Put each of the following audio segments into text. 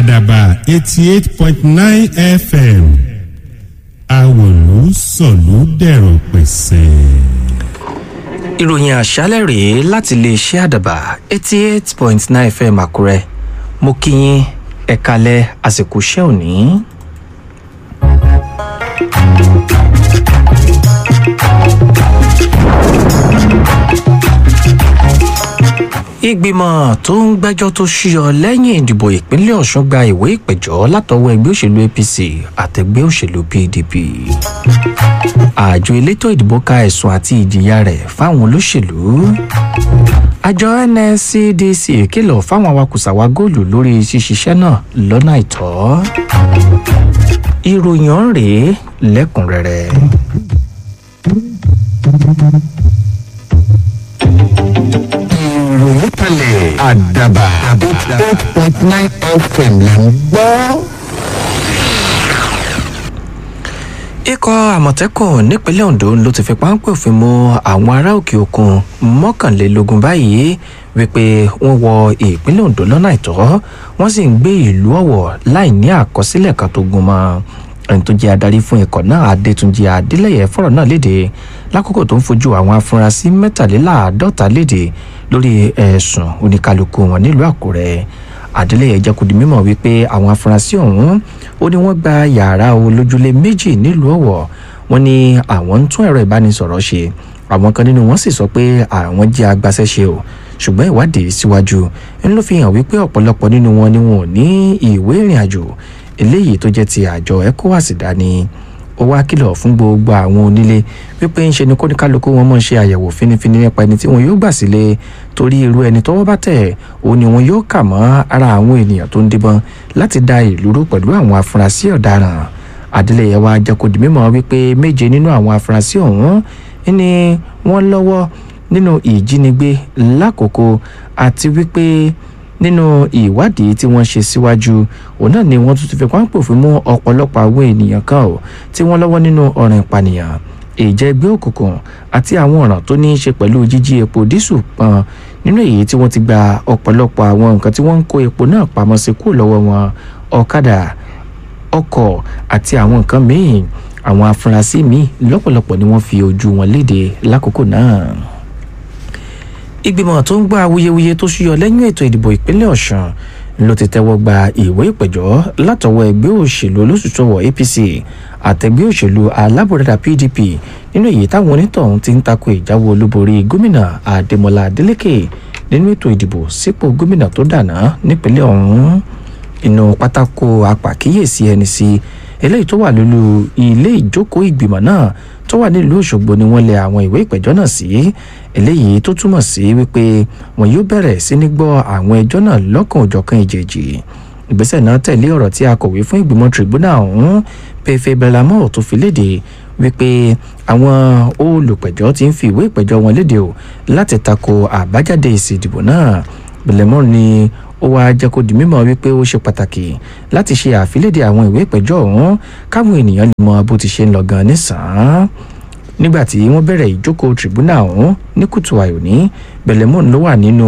àdàbà eighty eight point nine fm àwòlú sọ̀lú dẹ̀rọ̀ pẹ̀sẹ̀. ìròyìn àṣálẹ̀ rèé láti iléeṣẹ́ àdàbà eighty eight point nine fm àkúrẹ́ mo kí yín ẹ̀kalẹ̀ àsìkò iṣẹ́ òní. ìgbìmọ̀ tó ń gbẹ́jọ́ tó ṣíyọ lẹ́yìn ìdìbò ìpínlẹ̀ ọ̀ṣun gba ìwé ìpẹ̀jọ́ látọwọ́ ẹgbẹ́ òṣèlú apc àtẹgbẹ́ òṣèlú pdp àjọ elétò ìdìbò ka ẹ̀sùn àti ìjìyà rẹ̀ fáwọn olóṣèlú àjọ nscdc kìlọ̀ fáwọn awakùsàwà góòlù lórí ṣíṣiṣẹ́ náà lọ́nà àìtọ́ ìròyìn ọ̀hún rèé lẹ́kùnrẹ́rẹ́. ìròyìn kalẹ̀ àdàbà eight point nine fm là ń gbọ́. ikọ̀ àmọ̀tẹ́kùn nípínlẹ̀ ondo ló ti fi páńpẹ́ òfin mú àwọn ará òkè òkun mọ́kànlélógún báyìí wípé wọ́n wọ ìpínlẹ̀ ondo lọ́nà àìtọ́ wọ́n sì ń gbé ìlú ọ̀wọ̀ láì ní àkọsílẹ̀ kan tó gún mọ́ ẹni tó jẹ́ adarí fún ikọ̀ náà adétúnjì adélẹ́yẹ fọ̀rọ̀ náà léde lákòókò tó ń fojú àwọn afurasí mẹ́tàléláàádọ́ta léde lórí ẹ̀sùn oníkálukú wọn nílùú àkúrẹ́ adélẹ́yẹ jẹ́ kó di mímọ̀ wípé àwọn afurasí ọ̀hún ó ní wọ́n gba yàrá olójúlé méjì nílùú ọ̀wọ̀ wọ́n ní àwọn ń tún ẹ̀rọ ìbánisọ̀rọ̀ ṣe àwọn kan nínú wọn sì sọ pé àwọn jẹ́ agbaṣẹ́ṣe o ṣùgbọ́n ìwádìí síwájú ń ló fi hàn wípé ọ̀pọ̀lọpọ̀ nínú wọn ni wọn ò ní ìwé ìrìn àjò eléyìí tó jẹ́ ti àjọ ecowas dání ó wá kìlọ̀ fún gbogbo àwọn onílé wípé ń ṣe ni kóníkálukú wọn mọ̀ ṣe àyẹ̀wò fínífíní nípa ẹni tí wọn yóò gbà sílé torí irú ẹni tọ́wọ́ bá tẹ̀ ó ní wọn yóò kà mọ́ ara àwọn ènìyàn tó ń díbọn láti da ìlú rú pẹ̀lú àwọn afurasí ọ̀daràn adeleye wa jẹ́ kó di mímọ́ wípé méje nínú àwọn afurasí ọ̀hún ni wọ́n lọ́wọ́ nínú ìjínigbé lákòókò àti wípé nínú ìwádìí tí wọ́n ṣe síwájú òun náà ni wọ́n tún ti fi páńpò fún mú ọ̀pọ̀lọpọ̀ àwọn ènìyàn kan ò tí wọ́n lọ́wọ́ nínú ọ̀ràn ìpànìyàn ìjẹ́gbẹ́ òkùnkùn àti àwọn ọ̀ràn tó ní í ṣe pẹ̀lú jíjí epo dísù pọn nínú èyí tí wọ́n ti gba ọ̀pọ̀lọpọ̀ àwọn nǹkan tí wọ́n ń kó epo náà pamọ́ sí kúrò lọ́wọ́ wọn ọ̀kadà ọkọ̀ àti àwọn nǹkan míì àwọn afurasí míì lọ́pọ̀lọpọ̀ ni wọ́n fi ojú wọn léde lákòókò náà ìgbìmọ̀ tó ń gba awuyewuye tó ṣúyọ lẹ́yìn ètò ìdìbò ìpínlẹ̀ ọ̀sùn ló ti tẹ́wọ́ gba ìwé ìpẹ̀jọ́ látọwọ́ ẹgbẹ́ òṣèlú olóṣùṣọwọ̀ apc àtẹgbẹ́ òṣèlú alábòradà pdp nínú èyí táwọn onítọ̀hún ti ń tako ìjáwó olúborí gómìnà adémọlá adélèké nínú ètò ìdìbò sípò gómìnà tó dànà nípínlẹ̀ ọ̀hún inú pátákó apàkíyèsí ẹni sí eléyìí tó wà lólu ilé ìjókòó ìgbìmọ̀ náà tó wà nílùú òṣogbo ni wọ́n lẹ àwọn ìwé ìpẹ̀jọ́ náà sí eléyìí tó túmọ̀ sí wípé wọn yóò bẹ̀rẹ̀ sí ní gbọ́ àwọn ẹjọ́ náà lọ́kàn òjọ̀kan ìjèjì ìgbésẹ̀ náà tẹ̀lé ọ̀rọ̀ tí akọ̀wé fún ìgbìmọ̀ tribunal ọ̀hún pefe belamo tó fi léde wípé àwọn olùpẹ̀jọ́ ti ń fi ìwé ìpẹ̀jọ́ wọn léde o láti tako àbájáde èsì ìdìbò náà belamo ni ó wáá jẹ́ kó di mímọ́ wípé ó ṣe pàtàkì láti ṣe àfilédè àwọn ìwé ìpẹ̀jọ́ ọ̀hún káwọn ènìyàn lè mọ bó ti ṣe ń lọ gan nísàn-án nígbà tí wọ́n bẹ̀rẹ̀ ìjókòó tribunal ọ̀hún ní kùtù àyòní bẹ̀lẹ́mọ̀n ló wà nínú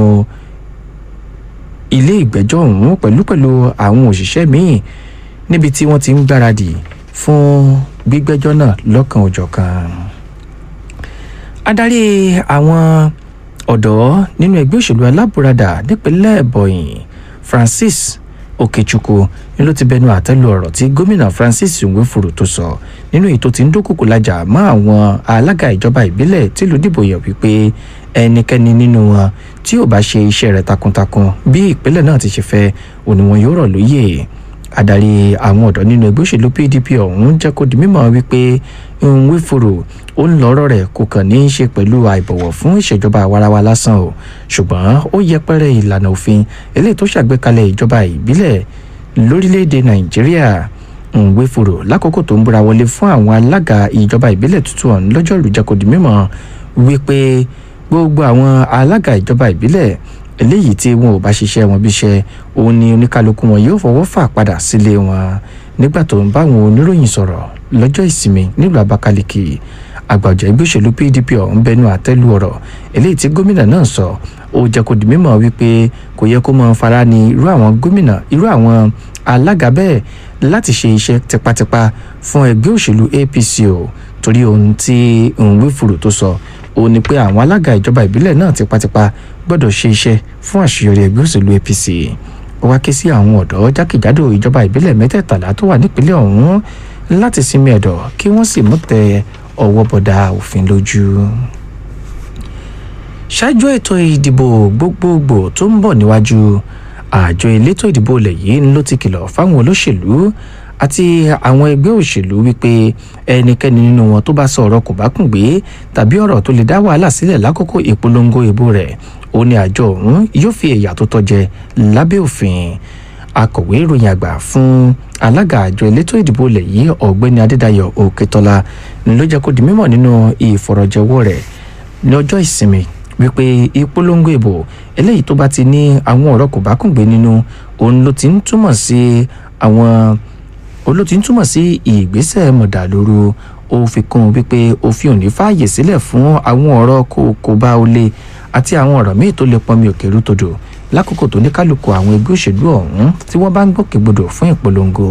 ilé ìgbẹ́jọ́ ọ̀hún pẹ̀lú pẹ̀lú àwọn òṣìṣẹ́ míì níbi tí wọ́n ti ń gbáradì fún gbígbẹ́jọ́ náà lọ́kàn òjọ̀kan adarí àwọn ọ̀dọ́ nínú ẹgbẹ́ òṣèlú alábùradà nípínlẹ̀ bọ̀yìn francis okechukwu ni ló ti bẹnu àtẹ́lu ọ̀rọ̀ tí gómìnà francis nwefuru tó sọ nínú èyí tó ti ń dúnkùkù lajà mọ́ àwọn alága ìjọba ìbílẹ̀ tìlú dìbò yẹ̀ wípé ẹnikẹ́ni nínú wọn tí ò bá ṣe iṣẹ́ rẹ̀ takuntakun bí ìpínlẹ̀ náà ti ṣe fẹ́ òní wọn yóò rọ̀ lóyè adarí àwọn ọ̀dọ́ nínú ẹgbẹ́ òṣèlú pdp ọ̀hún jẹ́ kó di mímọ́ wípé nwefuru ó ń lọ́rọ̀ rẹ̀ kò kàn ní í ṣe pẹ̀lú àìbọ̀wọ̀ fún ìṣèjọba àwarawa lásán o ṣùgbọ́n ó yẹpẹrẹ ìlànà òfin eléyìí tó ṣàgbékalẹ̀ ìjọba ìbílẹ̀ lórílẹ̀‐èdè nàìjíríà nwefuru lákòókò tó ń búra wọlé fún àwọn alága ìjọba ìbílẹ̀ tuntun ọ̀hún lọ́jọ́rú jẹ́ kó di mímọ́ wípé gbogbo àwọn alága ìjọba ìbílẹ̀ eléyìí tí wọn ò bá ṣiṣẹ́ wọn bíṣẹ́ òun ni oníkálukú wọn yóò fọwọ́ fà padà sílé wọn nígbà tó ń bá àwọn oníròyìn sọ̀rọ̀ lọ́jọ́ ìsinmi nílùú abakaliki àgbàjọ ẹgbẹ́ òṣèlú pdp ọ̀hún bẹnu àtẹ́lu ọ̀rọ̀ eléyìí tí gómìnà náà sọ ó jẹ́ kó di mímọ̀ wípé kò yẹ kó máa fara ní irú àwọn gómìnà irú àwọn alága bẹ́ẹ̀ láti ṣe iṣẹ́ tipátipá fún ẹgbẹ́ òṣèlú apc o torí ohun tí nwifuru tó sọ ó ní pé àwọn alága ìjọba ìbílẹ̀ náà tipátipá gbọ́dọ̀ ṣe iṣẹ́ fún àṣeyọrí ẹgbẹ́ òṣèlú apc ó wá ké sí àwọn ọ̀dọ́ jákèjádò ìjọba ìbílẹ̀ mẹ́tẹ̀ẹ̀tàlá tó wà nípínlẹ̀ ọ̀hún láti sinmi ẹ̀dọ̀ kí wọ́n sì mú tẹ ọwọ́ bọ̀dà òfin lójú ṣáájú ètò ìdìbò gbogbogbò tó ń bọ̀ níwájú àjọ elétò ìdìbò ilẹ̀ yìí ló ti kìlọ̀ fáwọn olóṣèlú àti àwọn ẹgbẹ́ òṣèlú wípé ẹnikẹ́ni nínú wọn tó bá sọ ọ̀rọ̀ kò bá kùn gbé tàbí ọ̀rọ̀ tó lè dá wàhálà sílẹ̀ lákòókò ìpolongo ìbò rẹ̀ ó ní àjọ ọ̀hún yóò fi ẹ̀yà tó tọ́jẹ lábẹ́ òfin akọ̀wé ìròyìn àgbà fún alága àjọ elétò ìdìbò ilẹ̀ yìí ọ̀gbẹ́ni adédayọ̀ òkètọ́lá ló jẹ́ kó di mímọ̀ nínú ìfọ̀rọ̀jẹwọ́ rẹ̀ ní ọjọ́ ìsinmi wípé ìpolongo ìbò eléyìí tó bá ti ní àwọn ọ̀rọ̀ kò bá kùn gbé nínú òun ló ti ń túmọ̀ sí àwọn olóò ti ń túmọ̀ sí ìgbésẹ̀ mọ̀dàlóru ó fi kún un wípé òfin ò ní fààyè sílẹ̀ fún àwọn ọ̀rọ̀ kò kò bá o lé àti àwọn ọ̀rọ̀ míì tó lè pọnmi òkèrú todò lákòókò tó ní kálukú àwọn ẹgbẹ́ òṣèlú ọ̀hún tí wọ́n bá ń gbòkègbodò fún ìpolongo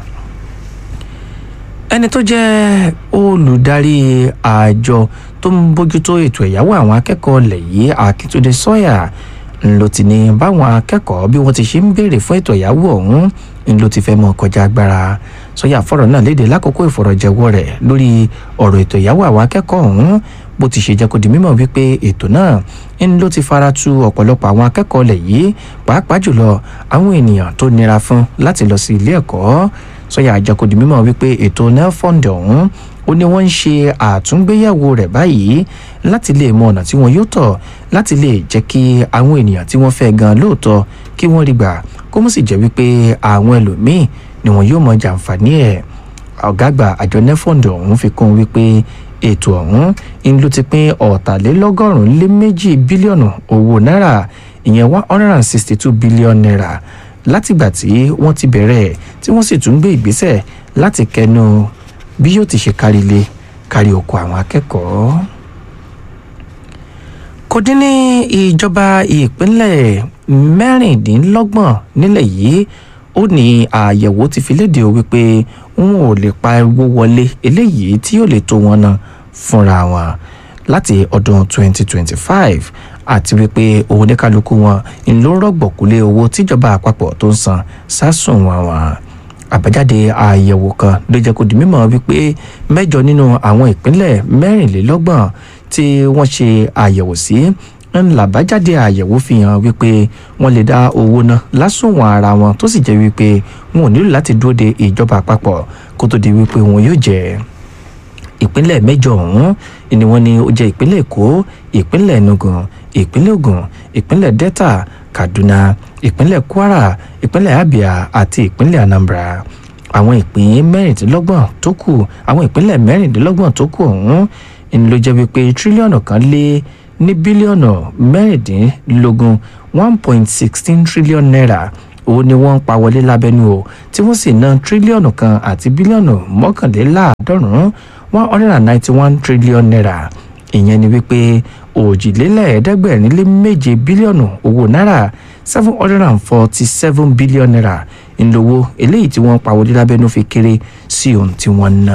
ẹni tó jẹ́ olùdarí àjọ tó ń bójútó ètò ẹ̀yáwó àwọn akẹ́kọ̀ọ́ ilẹ̀ yìí akíntúndé sọ́yà ńlọ ti ní báwọn akẹ́kọ̀ọ́ bí wọ́n ti ṣe ń béèrè fún ètò ẹ̀yáwó ọ̀hún ńlọ ti fẹ́ mọ́ kọjá agbára sọ́yà fọ̀rọ̀ náà léde lákòókò ìfọ̀rọ̀jẹ̀wọ́ rẹ̀ lórí ọ̀rọ̀ ètò ẹ̀yáwó àwọn akẹ́kọ̀ọ́ ọ̀hún bó ti ṣe jẹ́ kó di mímọ̀ wípé ètò náà ń ló ti fara tu ọ̀pọ̀lọpọ̀ àwọn akẹ́kọ̀ọ́ ilẹ̀ yìí pàápàá jùlọ àwọn ènìyàn tó nira fún láti lọ sí ilé ẹ̀kọ́ sọ́yà àjẹkòdì mímọ̀ wípé ètò nelfond ọ̀hún ó ní wọ́n ń ṣe àtúngbéyẹ̀wò rẹ̀ báyìí láti lè mọ ọ̀nà tí wọ́n yóò tọ̀ láti lè jẹ́ kí àwọn ènìyàn tí wọ́n fẹ́ gan lóòótọ́ kí wọ́n rí gbà kó mọ̀ sì jẹ́ wípé àwọn ẹlòmíì ni wọ́n yóò mọ jàǹfààní ẹ̀ ọ̀gá àgbà àjọ nelfond ọ̀hún fi kún wípé ètò ọ̀hún ń ló ti pín ọ̀tàlélọ́gọ́rùn-ún lé méjì bílíọ̀nù owó náírà ìyẹn one hundred and sixty two billion naira látìgbà tí wọ́n ti bẹ̀rẹ̀ tí wọ́n sì tún gbé ìgbésẹ̀ láti kẹnu bí yóò ti ṣe kárí ilé kárí oko àwọn akẹ́kọ̀ọ́. kò dín ní ìjọba ìpínlẹ̀ mẹ́rìndínlọ́gbọ̀n nílẹ̀ yìí ó ní àyẹ̀wò ti fi léde o wípé wọn ò lè pa owó wọlé eléyìí tí yóò lè tó wọn náà fúnra wọn láti ọdún 2025 àti wípé owó oníkálukú wọn ń ló rọ̀gbọ̀kúlé owó tíjọba àpapọ̀ tó ń san sásùn wọn wọn àbájáde àyẹ̀wò kan ló jẹ́ kó di mímọ̀ wípé mẹ́jọ nínú àwọn ìpínlẹ̀ mẹ́rìnlélọ́gbọ̀n tí wọ́n ṣe àyẹ̀wò sí ń làbájáde àyẹ̀wò fi hàn wípé wọ́n lè dá owó ná lásùnwọ̀n ara wọn tó sì jẹ́ wípé wọn ò nílò láti dúró de ìjọba àpapọ̀ kó tó di wípé wọn yóò jẹ́ ìpínlẹ̀ mẹ́jọ ọ̀hún ni wọ́n ní ó jẹ́ ìpínlẹ̀ èkó ìpínlẹ̀ enugu ìpínlẹ̀ ogun ìpínlẹ̀ delta kaduna ìpínlẹ̀ kwara ìpínlẹ̀ abia àti ìpínlẹ̀ anambra àwọn ìpín mẹ́rìndínlọ́gbọ̀n tó kù àwọn ìpínlẹ̀ mẹ́rìndínlọ́gbọ̀n tó kù ọ̀hún ni ló jẹ́ wípé tírílíọ̀nù kan lé ní bílíọ̀nù mẹ́rìndínlógún one point sixteen trillion naira òun ni wọ́n ń pa wọlé lábẹ́nú o tí wọ́n sì ná tírílíọ̀nù kan àti bílíọ̀nù mọ́kànléláàádọ́rùn-ún one hundred and ninety one trillion naira ìyẹn ni wípé òjìlélẹ́ẹ̀ẹ́dẹ́gbẹ̀rin lé méje bílíọ̀nù owó náírà seven hundred and forty seven billion naira ńlọ́wọ́ eléyìí tí wọ́n pa wọlé lábẹ́nú fi kéré sí ohun tí wọ́n ná.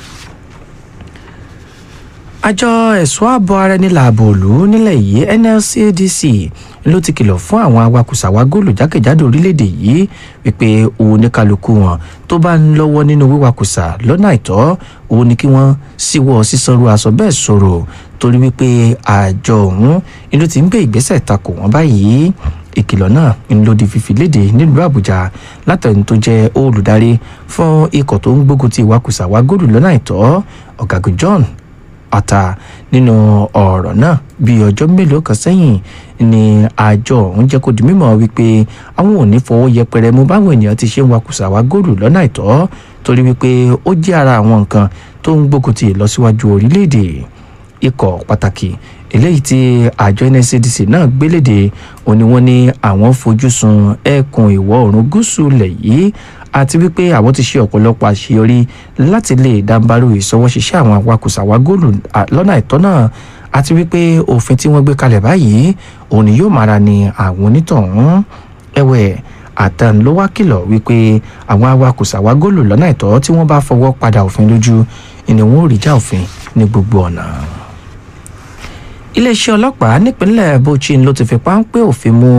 àjọ ẹ̀ṣọ́ ààbò ara ẹni làbò òlú nílẹ̀ yìí nlcdc ló ti kìlọ̀ fún àwọn awakùsàwá góòlù jákèjádò orílẹ̀-èdè yìí wípé oníkálukú wọn tó bá ń lọ́wọ́ nínú wíwakùsà lọ́nà àìtọ́ òun ni kí wọ́n síwọ́ sísanrú aṣọ bẹ́ẹ̀ sọ̀rọ̀ torí wípé àjọ ọ̀hún ló ti ń gbé ìgbésẹ̀ takò wọ́n báyìí ìkìlọ̀ náà ń lòdì fífi léde nílùú àbújá látẹ̀yìn tó jẹ́ olùdarí fún ikọ̀ tó ń gbógun ti ìwakùsàwá góòlù lọ́nà àìtọ́ ọ̀gágun john ọ̀tà nínú ọ̀rọ̀ náà bíi ọjọ́ mélòó kan sẹ́yìn ni àjọ ọ̀hún jẹ́ kó di mímọ̀ wípé àwọn ò ní fọwọ́ yẹpẹrẹ mú báwọn ènìyàn ti ṣe ń wakùsà wá góòlù lọ́nà àìtọ́ torí wípé ó jẹ́ ara àwọn nǹkan tó ń gbógun ti ìlọsíwájú orílẹ̀-èdè ikọ̀ pàtàkì eléyìí tí àjọ nscdc náà gbéléde òní wọ́n ní àwọn fojú sun ẹkùn ìwọ̀ oòrùn gúúsù ilẹ̀ yìí àti wípé àwọn ti ṣe ọ̀pọ̀lọpọ̀ àṣeyọrí láti lè dáńbárò ìṣọwọ́ṣiṣẹ́ àwọn awakùsàwá góòlù lọ́nà àìtọ́ náà àti wípé òfin tí wọ́n gbé kalẹ̀ báyìí òun ni yóò mára ni àwọn onítọ̀hún ẹ̀wẹ̀ àtàn ló wá kìlọ̀ wípé àwọn awakùsà wa gòlò lọ́nà ìtọ́ tí wọ́n bá fọwọ́ padà òfin lójú ni wọ́n ò rí já òfin ní gbogbo ọ̀nà. iléeṣẹ́ ọlọ́pàá nípínlẹ̀ bauchi ló ti fi páńpẹ́ òfin mú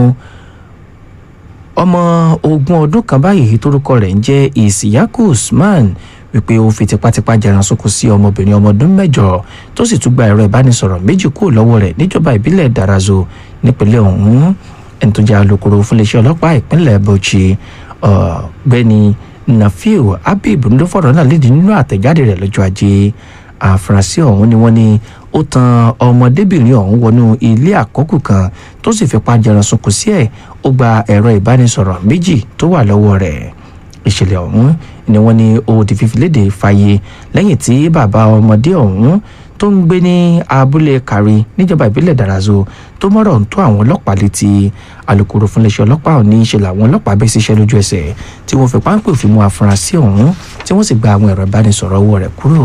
ọmọ ogún ọdún kan báyìí tórúkọ rẹ̀ ń jẹ́ ìsìyákù usman wípé ó fi tipátipá jẹran sóko sí ọmọbìnrin ọmọ ọdún mẹ́jọ tó sì tún gba ẹ̀rọ ìbánisọ̀rọ̀ méjì kúrò lọ́wọ́ rẹ̀ níjọba ìbílẹ̀ darazo nípínlẹ̀ ọ̀hún ẹni tó jẹ́ alūkkóró fún iléeṣẹ́ ọlọ́pàá ìpínlẹ̀ bauchi ọ̀gbẹ́ni nafiu habib ló fọ̀rọ̀ náà léde nínú àtẹ̀jáde rẹ̀ lọ́jọ́ ajé àfúrásì ọ̀hún ni wọ́n ní ó tan ọmọdébìnrin ọ̀hún wọnú ilé àkọ́kù kan tó sì fipá jẹran sunkún sí ẹ̀ ó gba ẹ̀rọ ìbánisọ̀rọ̀ méjì tó wà lọ́wọ́ rẹ̀ ìṣẹ̀lẹ̀ ọ̀hún ni wọ́n ní ó di fífi léde fàyè lẹ́yìn tí bàbá ọmọdé ọ̀hún tó ń gbé ní abúlé kárí níjọba ìbílẹ̀ dàrazó tó mọ̀rọ̀ ń tó àwọn ọlọ́pàá létí alūkkóró fún iléeṣẹ́ ọlọ́pàá ò ní í ṣe làwọn ọlọ́pàá bẹ́ síṣẹ́ lójú ẹsẹ̀ tí wọ́n fi páńpẹ́ òfin mú afurasí ọ̀hún tí wọ́n sì gba àwọn ẹ̀rọ ìbánisọ̀rọ̀ owó rẹ̀ kúrò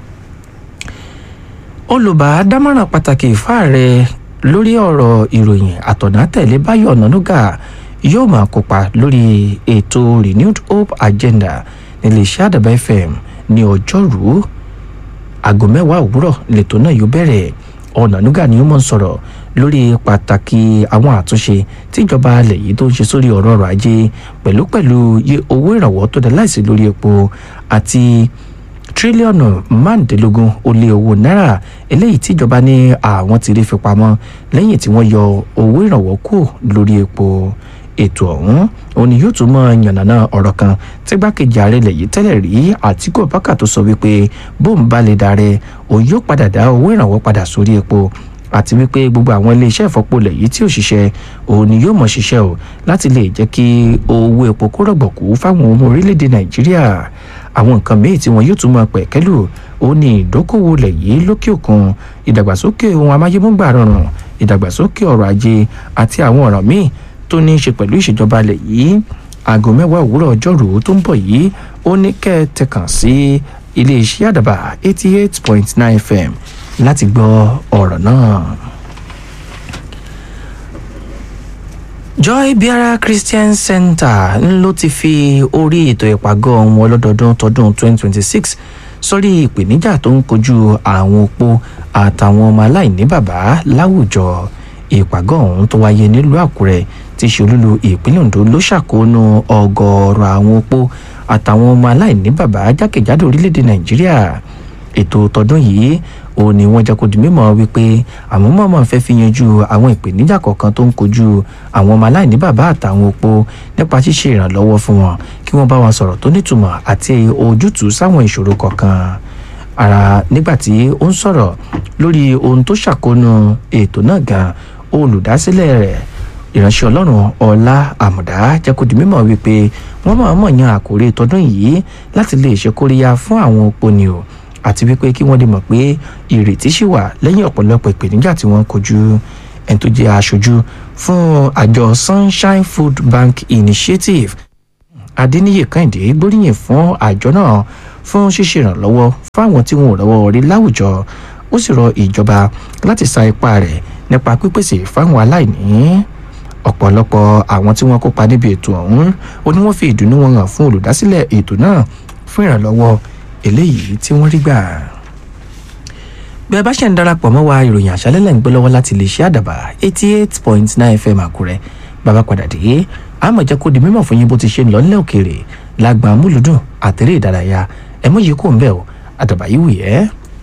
olùbádámọ̀ràn pàtàkì fáàrẹ lórí ọ̀rọ̀ ìròyìn àtọ̀nà tẹ̀lé báyọ̀ ọ̀nànúgà yóò máa kópa lórí ètò renewed hope agenda níléeṣẹ́ àdàbà fm ní ọjọ́rú aago mẹ́wàá òwúrọ̀ lẹ́tọ̀ náà yóò bẹ̀rẹ̀ ọ̀nànúgà ni ó mọ̀ ń sọ̀rọ̀ lórí pàtàkì àwọn àtúnṣe tíjọba alẹ̀ yìí tó ń ṣe sórí ọ̀rọ̀ ọrọ̀ ajé pẹ̀lú pẹ̀lú owó ìrànwọ́ tó dá láìsí lórí epo àti tírílíọ̀nù márùndínlógún ó lé owó náírà eléyìí tíjọba ní àwọn ti rí fi pamọ́ lẹ́yìn tí wọ́n yọ owó ìrànwọ́ kù lórí epo ètò ọ̀hún òun ni yóò tún mọ yànnàná ọ̀rọ̀ kan tí gbákejì ààrẹ ilẹ̀ yìí tẹ́lẹ̀ rí àtìkú ọ̀bákà tó sọ wípé bóun bá lè darẹ̀ òun yóò padà dá owó ìrànwọ́ padà sórí epo àti wípé gbogbo àwọn iléeṣẹ́ ìfọpolẹ̀ yìí tí ò ṣiṣẹ́ òun ni yóò mọ̀ ṣiṣẹ́ o láti lè jẹ́ kí owó epo kó rọ̀gbọ̀kú fáwọn ọmọ orílẹ̀-èdè nàìjíríà àwọn nǹkan míì tí wọn yóò tún máa pẹ̀kẹ́lù ó ní ìdókòwò lẹ̀ yìí lókè òkun ìdàgbàsókè ohun amáyémúgbà rọrùn ìdàgbàsókè ọrọ̀ ajé àti àwọn ọ̀ràn míì tó ní í ṣe pẹ̀lú ìṣèjọba lẹ̀ yìí aago mẹ́wàá òwúrọ̀ ọjọ́rú tó ń bọ̀ yìí ó ní kẹ́ ẹ tẹkàn sí iléeṣẹ́ àdàbà eighty eight point nine fm láti gbọ́ ọ̀rọ̀ náà. joy biara christian center ló ti fi orí ètò ìpàgọ́ wọn ọlọ́dọọdún tọdún 2026 sórí ìpèníjà tó ń kojú àwọn opó àtàwọn ọmọ aláìní bàbá láwùjọ ìpàgọ́ ọ̀hún tó wáyé nílùú àkúrẹ́ ti ṣe olúlu ìpínlẹ̀ ondo ló ṣàkóónú ọgọ́ọ̀rọ̀ àwọn opó àtàwọn ọmọ aláìní bàbá jákèjádò orílẹ̀-èdè nàìjíríà ètò tọdún yìí ó ní wọ́n jẹ́ kó di mímọ̀ wípé àwọn mọ̀ọ́mọ̀ fẹ́ fi yanjú àwọn ìpèníjà kọ̀ọ̀kan tó ń kojú àwọn ọmọ aláìní bàbá àtàwọn opó nípa ṣíṣe ìrànlọ́wọ́ fún wọn kí wọ́n bá wọn sọ̀rọ̀ tó nítumọ̀ àti ojútùú sáwọn ìṣòro kọ̀ọ̀kan ara nígbà tí ó ń sọ̀rọ̀ lórí ohun tó ṣàkóónú ètò náà gan olùdásílẹ̀ rẹ̀ ìránṣẹ́ ọlọ́run ọlá àmùdá jẹ́ kó di mímọ̀ wípé wọ́n mọ̀ọ́mọ̀ yan àkòrí tọdún yìí láti lè ṣe kóríyá fún àwọn opó ni o àti wípé kí wọ́n lè mọ̀ pé ìrètí ṣì wà lẹ́yìn ọ̀pọ̀lọpọ̀ ìpèníjà tí wọ́n kojú ẹni tó jẹ́ aṣojú fún àjọ sunshine food bank initiative adéníyè kẹ́hìndé gbóríyìn fún àjọ náà fún ṣíṣe ìrànlọ́wọ́ fáwọn tí wọn ò rọ́wọ́ rí láwùjọ ó sì rọ ìjọba láti sa ipá rẹ̀ nípa pípèsè fáwọn aláìní ọ̀pọ̀lọpọ̀ àwọn tí wọ́n kópa níbi ètò ọ̀hún ó ní wọ́n fi ìdùnnú wọn hàn fún olùdásílẹ̀ ètò náà fún ìrànlọ́wọ́ eléyìí tí wọ́n rí gbà. bí ẹ bá ṣe ń darapọ̀ mọ́ wa ìròyìn àṣálẹ́ lẹ́ ń gbé lọ́wọ́ láti lè ṣe àdàbà eighty eight point nine fm àkúrẹ́ bàbá padà dé àmọ̀ jẹ́ kó di mímọ̀ fún yín bó ti ṣe ń lọ nílẹ̀ òkèèrè lágbà múlùdùn àtẹ̀rẹ́ ìdárayá ẹ mọ̀ yìí kò ń bẹ̀ ọ́ àdàbà yìí wù yẹ́.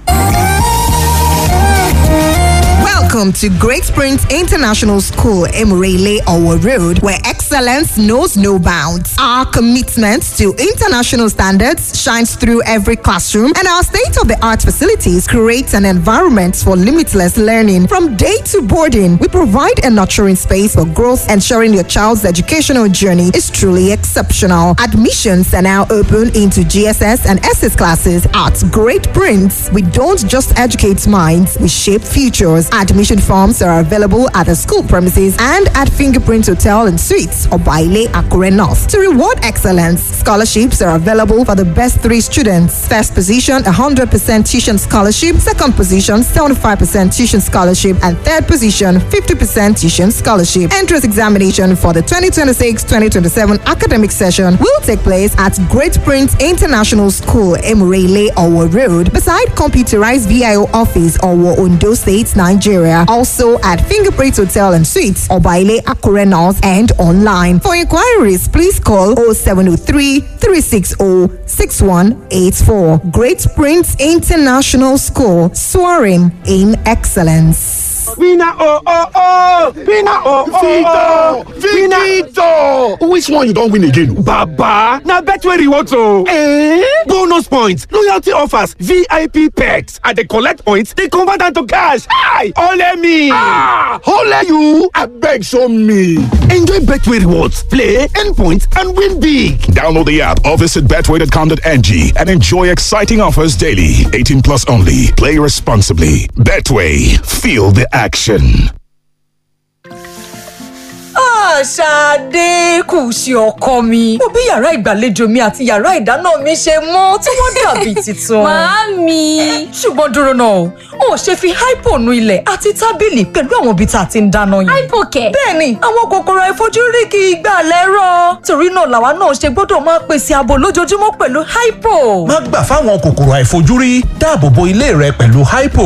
Welcome to Great Springs International School, Emirele Owo Road, where excellence knows no bounds. Our commitment to international standards shines through every classroom, and our state of the art facilities create an environment for limitless learning. From day to boarding, we provide a nurturing space for growth, ensuring your child's educational journey is truly exceptional. Admissions are now open into GSS and SS classes at Great Prince. We don't just educate minds, we shape futures. Admissions Admission forms are available at the school premises and at Fingerprint Hotel and Suites or Baile Akure North. To reward excellence, scholarships are available for the best three students. First position, 100% tuition scholarship. Second position, 75% tuition scholarship. And third position, 50% tuition scholarship. Entrance examination for the 2026-2027 academic session will take place at Great Prince International School, Emurele, Owo Road, beside computerized VIO office, Owo, Ondo State, Nigeria. Also at Fingerprint Hotel and Suites, Obaile, Akure North, and online. For inquiries, please call 0703 360 6184. Great Prince International School, soaring in excellence. Winner oh oh oh! Winner oh oh oh! Victor! Which one you don win again? Baba! Na Betway rewards o! Eh? Bonus points, loyalty offers, VIP perks. I dey collect points, dey convert am to cash. Hi! Ole me! Ah! Ole you! Abeg show me! Enjoy Betway rewards, play, earn points, and win big. Download the app or visit betway.com.ng and enjoy exciting offers daily. 18 plus only. Play responsibly. Betway. Feel the action. Ṣadé kù sí ọkọ mi. Mo bí yàrá ìgbàlejò mi àti yàrá ìdáná mi ṣe mọ́ tí wọ́n dàbí tuntun. Màámi. Ṣùgbọ́n dúró náà, o ò ṣe fi hypo nu ilẹ̀ àti tábìlì pẹ̀lú àwọn ibi tá a ti ń dáná yẹn. Hypo kẹ̀. Bẹ́ẹ̀ni, àwọn kòkòrò àìfojúrí kì í gbà lẹ́rọ̀. Torí náà làwa náà ṣe gbọ́dọ̀ máa pèsè ààbò lójoojúmọ́ pẹ̀lú hypo. má gbà fáwọn kòkòrò àìfojúrí dáàbò bo ilé rẹ pẹ̀lú hypo.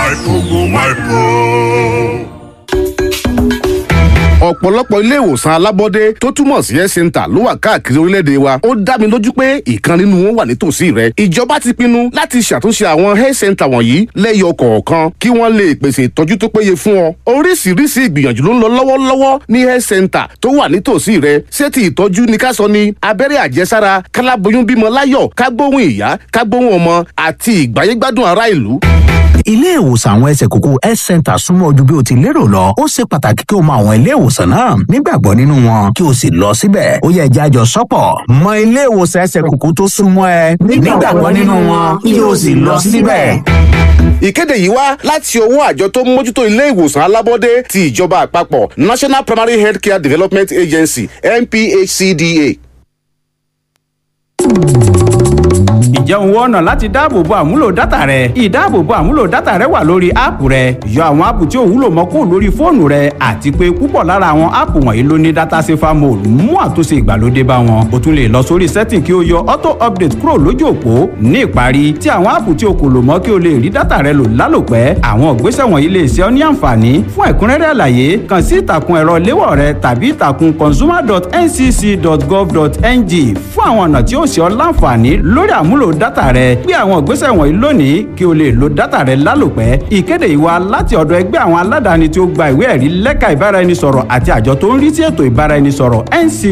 ọ̀pọ̀lọpọ̀ ilé ìwòsàn alábọ́dé tó túmọ̀ sí health center ló wà káàkiri orílẹ̀-èdè wa ó dá mi lójú pé ìkan nínú wọn wà nítòsí rẹ ìjọba ti pinnu láti ṣàtúnṣe àwọn health center wọ̀nyí lẹ́yọ kọ̀ọ̀kan kí wọ́n lè pèsè ìtọ́jú tó péye fún ọ oríṣiríṣi ìgbìyànjú ló ń lọ lọ́wọ́lọ́wọ́ ní health center tó wà nítòsí rẹ ṣé ti ìtọ́jú ni ká sọ ni abẹ́rẹ́ àjẹsára káláboyún bímọ láyọ̀ kágbóhùn ìyá kágbóhùn ọmọ àti ìgbáyégbádùn ará ìlú ilé ìwòsàn àwọn ẹsẹ̀ kókó health center súnmọ́ ojú bí o ti lérò lọ ó ṣe pàtàkì kí o mọ àwọn ilé ìwòsàn náà nígbàgbọ́ nínú wọn kí o sì lọ síbẹ̀ ó yẹ ẹja àjọ sọ́pọ̀ mọ ilé ìwòsàn ẹsẹ̀ kókó tó súnmọ́ ẹ nígbàgbọ́ nínú wọn kí o sì lọ síbẹ̀. ìkéde yìí wá láti ọwọ́ àjọ tó ń mójútó ilé ìwòsàn alábọ́dé ti ìjọba àpapọ̀ national primary healthcare development agency nphcda. ǹjẹ́ òun wọ́n ọ̀nà láti dáàbòbo àmúlò dátà rẹ ìdáàbòbo àmúlò dátà rẹ wà lórí áàpù rẹ yọ àwọn áàpù tí ò wúlò mọ́ kó lórí fóònù rẹ àti pé púpọ̀ lára àwọn áàpù wọ̀nyí ló ní dátà safer mode mú àtúnṣe ìgbàlódé bá wọn o tún lè lọ sórí setting kí o yọ auto update kúrò lójú òpó ní ìparí tí àwọn áàpù tí o kò lò mọ́ kí o lè rí dátà rẹ lò lálòpẹ́ àwọn ìgbésẹ̀ wọ̀nyí lè ṣe ọ́ ní àǹfààní fún ẹ̀kúnrẹ́rẹ́ àlàyé kàn sí ìtàkùn ẹ̀rọ léwọ̀ rẹ tàbí ìtàkùn consumer.ncc.gov.ng fún àwọn ọ̀nà tí ó ṣe ọ́ láǹfààní lórí àmúlò dátà rẹ gbé àwọn ìgbésẹ̀ wọ̀nyí lónìí kí o lè lo dátà rẹ lálòpẹ́ ìkéde ìwà láti ọ̀dọ̀ ẹgbẹ́ àwọn aládàáni tí ó gba ìwé ẹ̀rí lẹ́ka ìbáraẹnisọ̀rọ̀ àti àjọ tó ń rí sí ètò ìbáraẹnisọ̀rọ̀ nc